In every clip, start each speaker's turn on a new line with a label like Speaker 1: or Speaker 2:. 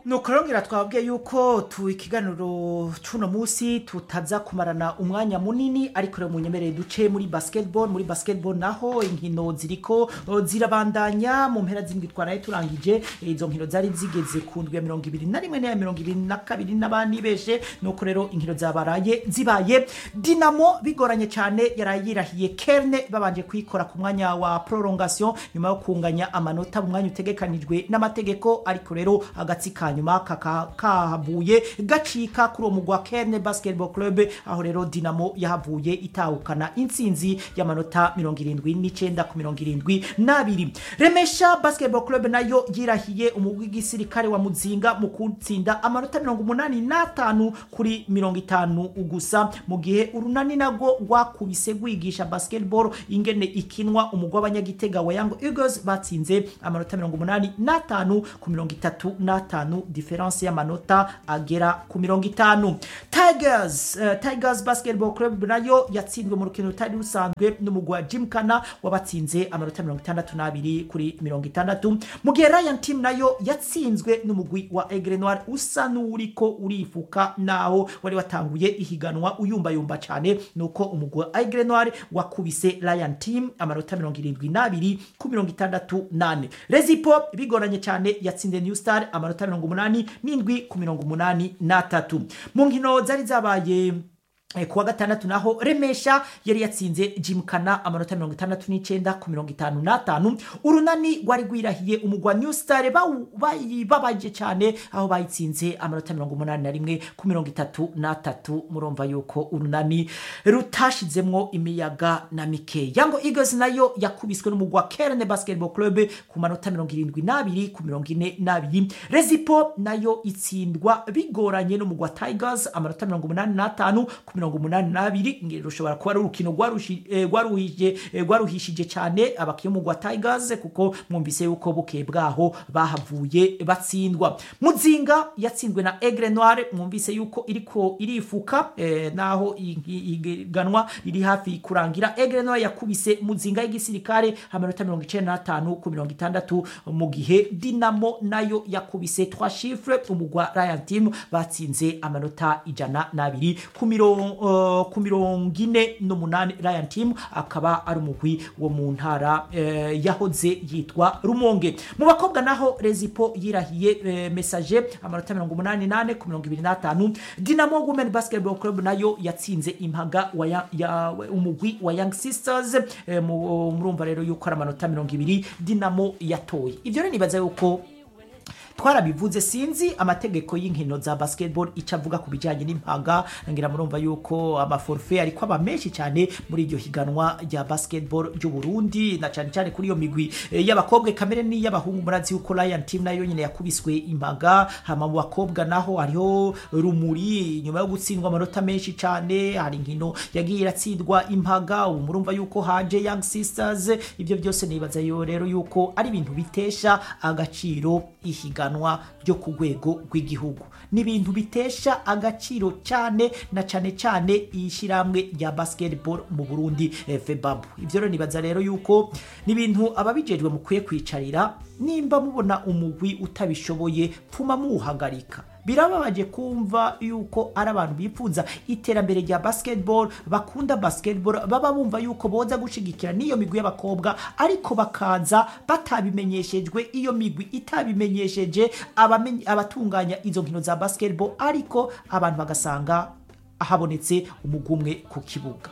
Speaker 1: nuko rongera twabwiye yuko tu ikiganiro cuno musi tutaza kumarana umwanya munini ariko rero munyemerere duce muri basketball muri basketball naho inkino ziriko o, zirabandanya mu mpera z'indwi twaraye turangije izo nkino zari zigeze ku ndwi ya mirongo ibiri na rimwe n'iya mirongo ibiri na kabiri n'abanibeshe nuko rero inkino zabaraye zibaye dinamo bigoranye cyane yaraye yirahiye kerne babanje kuyikora ku mwanya wa prolongation nyuma yo kunganya amanota mu mwanya utegekanijwe n'amategeko ariko rero agatsi ka nyuma kaka- kahavuye gacika kuri uwo mugwi wa kerne basketball club aho rero dinamo yahavuye itahukana intsinzi y'amanota mirongo irindwi n'icenda ku mirongo irindwi n'abiri remesha basketball club nayo yirahiye umugwi w'igisirikare wa muzinga mu kutsinda amanota mirongo umunani n'atanu kuri mirongo itanu gusa mu gihe urunani nago rwakubise rwigisha basketball ingene ikinwa umugwi w'abanyagitega wa young eagles batsinze amanota mirongo umunani n'atanu ku mirongo itatu n'atanu diferanse y'amanota agera ku mirongo itanu tigers uh, tigers basketball club nayo yatsinzwe mu rukino rutari rusanzwe n'umugwi wa jimkana wabatsinze amanota mirongo itandatu n'abiri kuri mirongo itandatu mu gihe ryan team nayo yatsinzwe n'umugwi wa egre noir usa n'uriko urifuka naho wari watanguye ihiganwa uyumbayumba cyane nuko umugwi wa egre noir wakubise ryan team amanota mirongo irindwi n'abiri ku mirongo itandatu nane rezipo bigoranye cyane yatsinze new star amanota mirongo umunani n'indwi ku mirongo umunani n'atatu mu nkino zari zabaye Eh, kuwa gatandatu naho remesha yari yatsinze jimkana amanota mirongo itandatu n'icenda ku mirongo itanu n'atanu urunani rwari rwirahiye umugwa new star bawu- bayi- babaje cyane aho bayitsinze amanota mirongo umunani na rimwe ku mirongo itatu n'atatu murumva yuko urunani rutashizemwo imiyaga na mike yango eagles nayo yakubiswe n'umugwa kerne basketball club ku manota mirongo irindwi n'abiri ku mirongo ine n'abiri rezipo nayo itsindwa bigoranye n'umugwa tigers amanota mirongo umunani n'atanu ku mirongo umunani n'abiri ngeri rushobora kuba ari urukino rwarushi- eh, rwaruhije eh, rwaruhishije cyane abakinnyi b'umugwa tigers kuko mwumvise yuko bukeye bwaho bahavuye batsindwa muzinga yatsinzwe na egre noire mwumvise yuko iriko irifuka eh, naho i- i- iganwa riri hafi kurangira egre noire yakubise muzinga y'igisirikare amanota mirongo icenda n'atanu ku mirongo itandatu mu gihe dinamo nayo yakubise trois chiffres umugwa ryan team batsinze amanota ijana n'abiri ku mirongo uh, ku mirongo ine n'umunani ryan team akaba ari umugwi wo mu ntara eh, yahoze yitwa rumonge mu bakobwa naho rezipo yirahiye eh, message amanota mirongo umunani nane ku mirongo ibiri n'atanu dinamo women basketball club nayo yatsinze impaga wa ya, ya, umugwi wa young sisters eh, mu- murumva rero yuko ari amanota mirongo ibiri dinamo yatoye ibyo rero nibaza yuko twarabivuze sinzi amategeko y'inkino za basketball icyo avuga ku bijyanye n'impaga ngira murumva yuko amaforfe ariko aba menshi cyane muri iryo higanwa rya basketball ry'u Burundi na cyane cyane kuri iyo migwi eh, y'abakobwa kamere n'iy'abahungu murazi yuko Lion team nayo nyine yakubiswe impaga hama mu bakobwa naho hariho rumuri nyuma yo gutsindwa amanota menshi cyane hari inkino yagiye iratsindwa impaga ubu murumva yuko haje young sisters ibyo byose nibaza yo rero yuko ari ibintu bitesha agaciro ihiganwa ryo ku rwego rw'igihugu ni ibintu bitesha agaciro cyane na cyane cyane ishyirahamwe rya basketball mu burundi eh, febabu ibyo rero nibaza rero yuko ni ibintu ababijejwe mukwiye kwicarira nimba mubona umugwi utabishoboye pfuma muwuhagarika birababaje kumva yuko ari abantu bifuza iterambere rya basketball bakunda basketball baba bumva yuko boza gushigikira n'iyo migwi y'abakobwa ariko bakaza batabimenyeshejwe iyo migwi itabimenyesheje abamenye- abatunganya izo nkino za basketball ariko abantu bagasanga habonetse umugwi umwe ku kibuga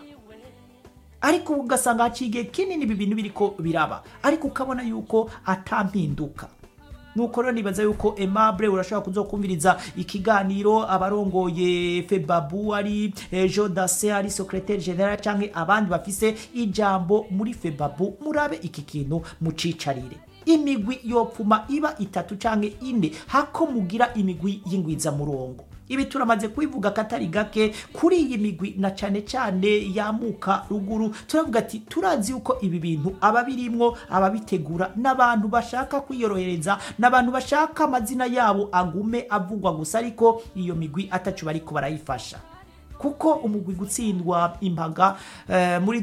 Speaker 1: ariko ugasanga haciye igihe kinini ibi bintu biriko biraba ariko ukabona yuko atampinduka nuko rero nibaza yuko Aimable urashobora kuzokumviriza ikiganiro abarongoye Febabu ari eh, Jodase ari secrétaire general canke abandi bafise ijambo muri Febabu murabe iki kintu mucicarire imigwi yopfuma iba itatu canke ine hako mugira imigwi y'ingwiza murongo ibi turamaze kubivuga katari gake kuri iyi migwi na cane cane yamuka ruguru turavuga ati turazi yuko ibi bintu ababirimwo ababitegura n'abantu bashaka kwiyorohereza n'abantu bashaka amazina yabo agume avugwa gusa ariko iyo migwi atacu bariko barayifasha kuko umugwi gutsindwa impaga eh, muri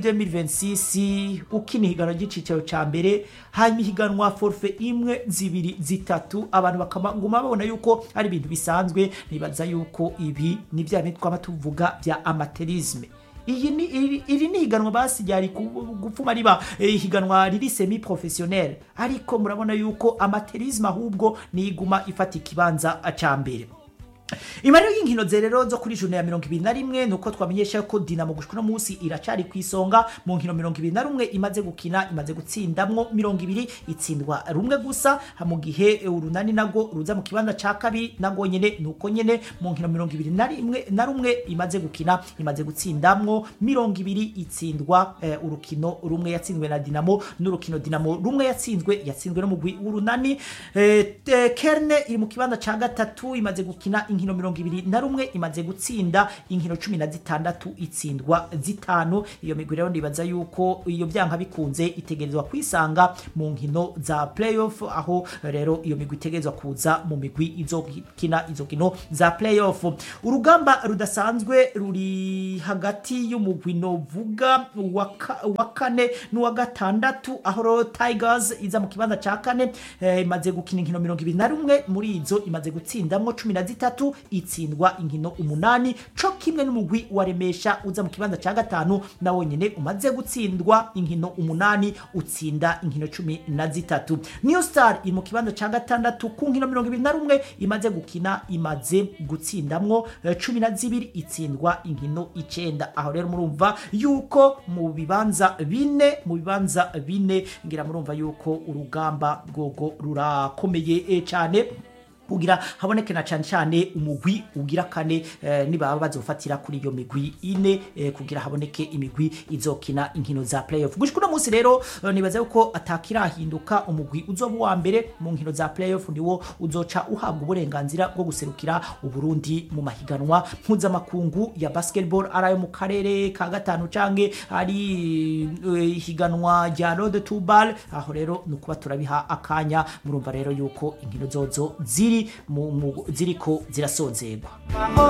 Speaker 1: 2026 ukina ihiganwa ry'icicaro ca mbere hanyuma ihiganwa forfe imwe zibiri zitatu abantu bakaguma babona yuko ari ibintu bisanzwe nibaza yuko ibi ni bya bindi twaba tuvuga bya amaterisme iyi ni iri, iri ni higanwa basi ryari ku- gupfuma riba eh, higanwa riri semi professionnel ariko murabona yuko amaterisme ahubwo niguma ifata ikibanza ca mbere imariro y'inkino zerero zo kuri june ya mirongo ibiri na rimwe ni uko twamenyesha ko dinamo gushika uno munsi iracari ku isonga mu nkino mirongo ibiri na rumwe imaze gukina imaze gutsindamwo mirongo ibiri itsindwa rumwe gusa ha mu gihe eh, urunani nago ruza mu kibanza ca kabiri nago nyene nuko nyene mu nkino mirongo ibiri na rimwe na rumwe imaze gukina imaze gutsindamwo mirongo ibiri itsindwa eh, urukino rumwe yatsinzwe na dinamo n'urukino dinamo rumwe yatsinzwe yatsinzwe n'umugwi w'urunani eh, eh, kerne iri mu kibanza ca gatatu imaze gukina inkino mirongo ibiri na rumwe imaze gutsinda inkino cumi na zitandatu itsindwa zitanu iyo migwi rero ndibaza yuko iyo byanka bikunze itegerezwa kwisanga mu nkino za playoff aho rero iyo migwi itegerezwa kuza mu migwi izokina izo nkino za playoff urugamba rudasanzwe ruri hagati y'umugwi novuga wa ka- wa kane n'uwa gatandatu aho rero tigers iza mu kibanza ca kane eh, imaze gukina inkino mirongo ibiri na rumwe muri izo imaze gutsindamwo cumi na zitatu itsindwa inkino umunani co kimwe n'umugwi wa remesha uza mu kibanza ca gatanu na wonyene umaze gutsindwa inkino umunani utsinda inkino cumi na zitatu new star iri mu kibanza ca gatandatu ku nkino mirongo ibiri na rumwe imaze gukina imaze gutsindamwo eh, cumi na zibiri itsindwa inkino icenda aho rero murumva yuko mu bibanza bine mu bibanza bine ngira murumva yuko urugamba rwogo rurakomeye eh, cane kugira haboneke na cane cane umugwi ugira kane eh, nibaba bazofatira kuri iyo migwi ine eh, kugira haboneke imigwi izokina inkino za playoff gushika uno munsi rero eh, nibaza yuko atakirahinduka umugwi uzoba uwa mbere mu nkino za playoff niwo uzoca uhabwa uburenganzira bwo guserukira uburundi mu mahiganwa mpuzamakungu ya basketball ari ayo mu karere ka gatanu canke ari eh, ihiganwa rya road to ball aho rero ni ukuba turabiha akanya murumva rero yuko inkino zozo ziri mu- mu- ziriko zirasozerwa